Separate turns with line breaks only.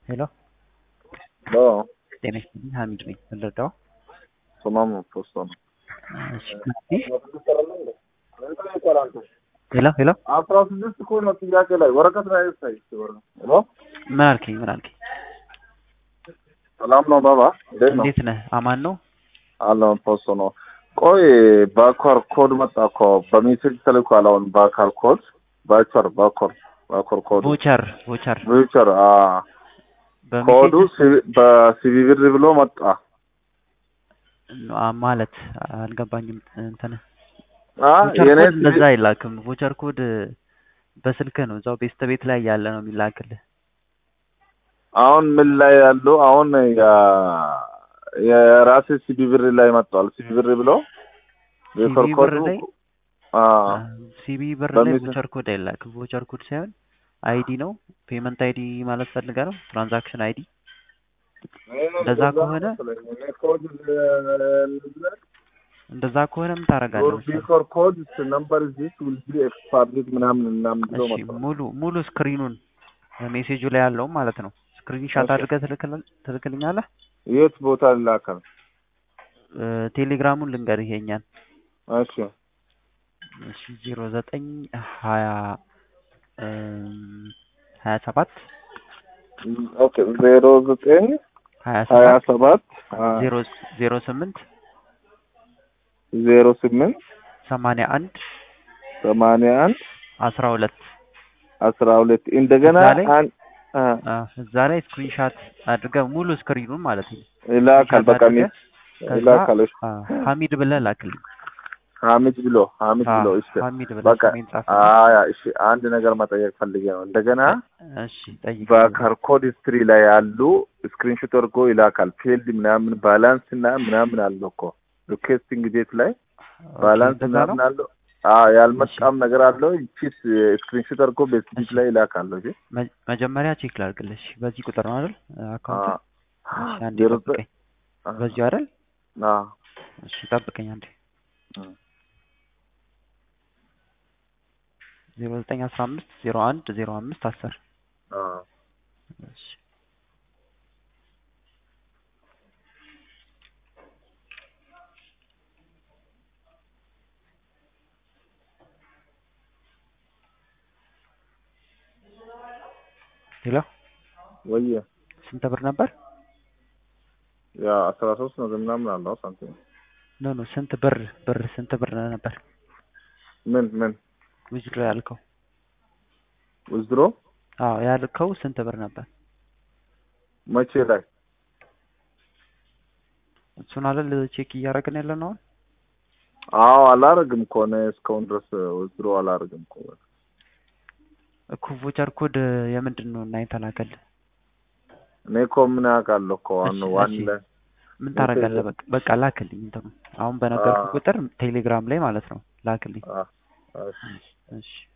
ሄሎ
ሄሎ
ጤና ይስጥልኝ ሀሚድ ነኝ ልረዳው
ሶማሙ ፖስቶ ነው።
እሺ ሄሎ ሄሎ
አስራ ስድስት እኮ ነው ጥያቄ ላይ ወረቀት ላይ ሳይ ሄሎ
ምን አልከኝ ምን አልከኝ
ሰላም ነው ባባ እንዴት ነው?
እንዴት ነህ አማን ነው
አለውን ፖስቶ ነው። ቆይ ባኳር ኮድ መጣ እኮ በሜሴጅ ተልኳል። አሁን ባካር ኮድ ባቸር ባኮር ባኮር ኮድ
ቮቸር ቮቸር
ቪቸር ኮዱ ሲቪ- በሲቪ ብር ብሎ መጣ።
አ- ማለት አልገባኝም እንትን
አ
ቮቸር
የኔ
ኮድ እንደዛ አይላክም ቮቸር ኮድ በስልክህ ነው እዛው ቤስት ቤት ላይ ያለ ነው የሚላክልህ
አሁን ምን ላይ ያሉ አሁን ያ- የራሴ ሲቪ ብር ላይ መጥቷል። ሲቪ ብር ብሎ ቪቸር
ሲቪ
ኮድ
ብር ላይ
አ
ሲቢ ብር ላይ
በሚስ-
ቮቸር ኮድ አይላክም ቮቸር ኮድ ሳይሆን አይዲ ነው ፔመንት አይዲ ማለት ፈልጋ ነው ትራንዛክሽን አይዲ እንደዛ ከሆነ እንደዛ ከሆነ ምን ታደርጋለህ መሰለህ?
ቪቸር ኮድ ነምበር ዚስ ዊል ቢ ኤክስፓርድ ምናምን ምናምን ብሎ
እሺ
መጥቷል።
ሙሉ ሙሉ ስክሪኑን ሜሴጁ ላይ ያለው ማለት ነው ስክሪን ሻት
ኦኬ።
አድርገህ ትልክል- ትልክልኛለህ
የት ቦታ ላከል?
እ፣ ቴሌግራሙን ልንገርህ ይሄኛን
እሺ
እሺ ዜሮ ዘጠኝ ሀያ እም፣ ሀያ ሰባት
ኦኬ ዜሮ ዘጠኝ
ሀያ
ሀያ
ሰባት
ሰባት
ዜሮ ዜሮ ስምንት
ዜሮ ስምንት
ሰማንያ አንድ
ሰማንያ አንድ
አስራ ሁለት
አስራ ሁለት እንደገና
እዛ ላይ
አን- አ
አ፣ እዛ ላይ ስክሪንሻት አድርገህ ሙሉ ስክሪኑን ማለት ነው
ይላካል በቃ ሚ
አድርገህ ከዛ
ይላካል። እሺ
አ፣ ሀሚድ ብለህ ላክልኝ
ሀሚድ ብሎ ሀሚድ
አ፣
ብሎ እሺ
ሀሚድ ብለህ
በቃ
ስሜን ጻፍ
አያ እሺ አንድ ነገር መጠየቅ ፈልጌ ነው። እንደገና
እሺ ጠይቅ
በካርኮድ ስትሪ ላይ ያሉ ስክሪንሾት አድርጎ ይላካል። ፊልድ ምናምን ባላንስ እና ምናምን አለው እኮ ሪኩዌስቲንግ ዴት ላይ ባላንስ
እንደዛ ነው
ምናምን አለው። አዎ ያልመጣም ነገር አለው። ይቺስ ስክሪንሾት አድርጎ ቤስቲት ላይ ይላካል። እሺ
መ- መጀመሪያ ቼክ ላድርግልሽ በዚህ ቁጥር ነው አይደል አካውንት
አ
እሺ አንዴ
ዜሮ
ጠብቀኝ በዚሁ አይደል
አ
እሺ ጠብቀኝ አንዴ
እ
ዜሮ ዘጠኝ አስራ አምስት ዜሮ አንድ ዜሮ አምስት አስር
አ
እሺ ሄሎ
ወየ
ስንት ብር ነበር
ያ አስራ ሶስት ነው ምናምን አለው ሳንቲም
ኖ ኖ ስንት ብር ብር ስንት ብር ነበር
ምን ምን
ዊዝድሮ ያልከው
ውዝድሮ
አዎ ያልከው ስንት ብር ነበር
መቼ ላይ
እሱን አይደል ቼክ እያደረግን ያለ ነው አሁን
አዎ አላረግም እኮ እኔ እስካሁን ድረስ ውዝድሮ አላረግም እኮ
እኮ ቮቸር ኮድ የምንድን ነው እና የተላከልህ
እኔ እኮ ምን አውቃለሁ እኮ ዋን
እሺ፣
ዋን
እሺ።
ላይ
ምን ታደርጋለህ? በቃ በቃ ላክልኝ እንትኑ አሁን በነገርኩህ
አዎ።
ቁጥር ቴሌግራም ላይ ማለት ነው ላክልኝ።
አ እሺ
እሺ